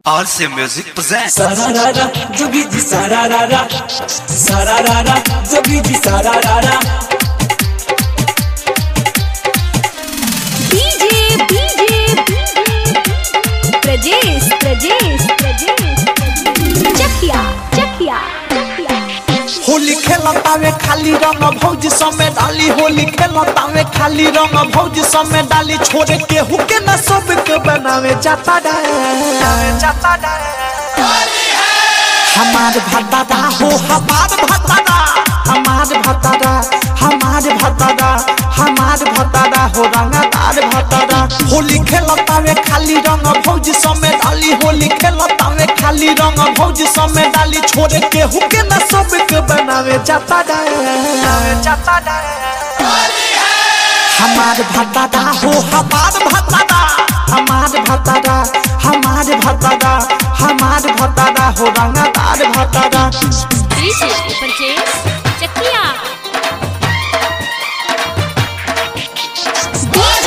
RC Music presents Sararara, jogi di sararara. Sararara, jogi di sararara. DJ, DJ, Prajesh, Prajesh, Prajesh, Chakia, Chakia, Chakia. Holi खेलतावे खाली रंग भौजी समय डाली होली खेलतावे खाली रंग भौजी समय डाली छोड़े केहू के न सब के बनावे जाता जाता हमार भतादा हो हमार भतादा हमार भतादा हमार भतादा हमार भतादा हो रंगदार भतादा होली खेलतावे खाली रंग भौजी समय डाली होली खेलतावे खाली रंग भौजी समय डाली छोड़े केहू के न सब के बनावे जाता जाता हमार भतादा हो हमार भतादा हमार भतादा हमार भतादा हमार भतादा हो रंगदार भतादा DJ, Prajesh, Chakia. DJ,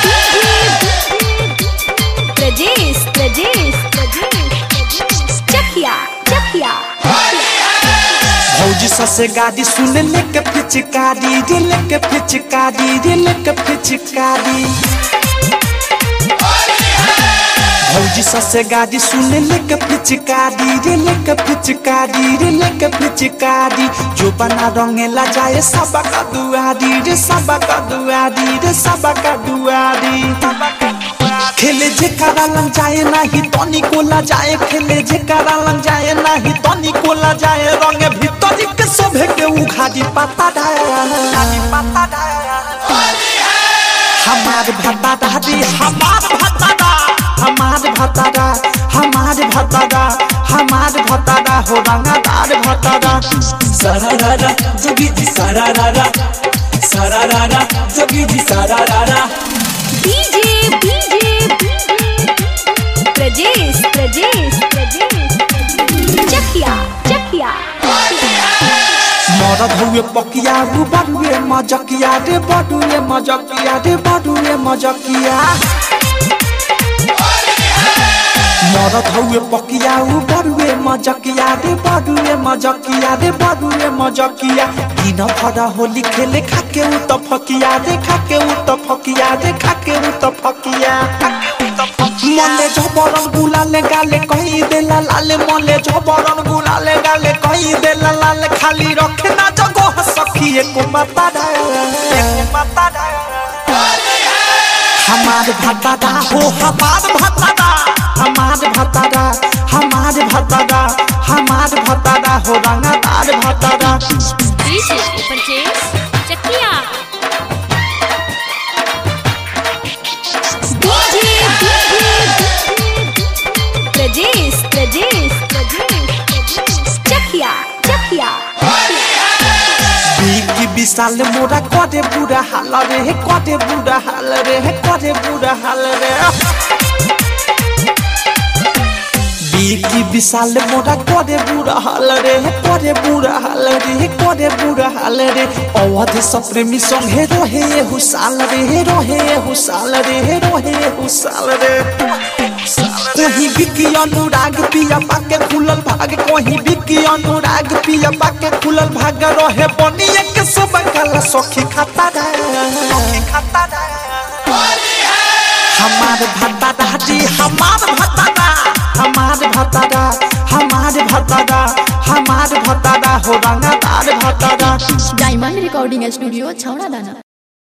Prajesh, Prajesh, Prajesh, Chakia, Chakia. भौजी ससे गाड़ी सुन ले के पिचकारी रे ले के पिचकारी रे ले के पिचकारी भौजी ससे गाड़ी सुन ले के पिचकारी रे ले के पिचकारी रे ले के पिचकारी जो बना रंगेला जाए सबा का दुआरी रे सबा का दुआरी रे सबा का दुआरी खेले जे करा लग जाए नाही तनी कोला जाए खेले जे करा लग जाए नाही तनी कोला जाए रंग भीतर के सभे के उखाड़ी पता डाली पता हमार भतादा दी हमार भतादा हमार भतादा हमार भतादा हमार भतादा हो रंगदार भतादा Sararara, jogi di sararara. Sararara, jogi di sararara. DJ, DJ, Prajesh, Prajesh, Prajesh, Chakia, Chakia. मरद हुए पकिया रू बड़ुए मजकिया रे बड़ुए मजकिया रे बड़ुए मजकिया मरद हुए पकिया ऊ बड़ुए मजकिया रे बड़ुए मजकिया रे बड़ुए मजकिया दिन भर होली खेले खाके ऊ त फकिया रे खाके ऊ त फकिया रे खाके ऊ त फकिया मले झबरन गुलाले गाले कही देला लाले मले झबरन गुलाले गाले कही देला लाले खाली रखे ना जगह सखी एको माता दा एको माता दा हमार भतादा हो हमार भतादा हमार भतादा हमार भतादा हमार भतादा हो रंगदार भतादा DJ, Prajesh, Chakia. DJ, Prajesh, Prajesh, Prajesh, Chakia, Chakia. बिकी विशाल मोरा करे बुरा हाल रे हे करे बुरा हाल रे हे करे बुरा हाल रे बिकी विशाल मोरा करे बुरा हाल रे हे करे बुरा हाल रे हे करे बुरा हाल रे अवध सप्रेमी संगे रहे ये हुसाल रे हे रहे ये हुसाल रे हे रहे ये हुसाल रे कहीं बिकी अनुराग पिया पाके खुलल भाग कहीं बिकी अनुराग पिया पाके खुलल भाग रहे बनिए के सब काला सखी खाता रे सखी खाता रे हमार भतादा जी हमार भतादा हमार भतादा हमार भतादा हमार भतादा हो रंगदार भतादा डायमंड रिकॉर्डिंग स्टूडियो छौड़ा दाना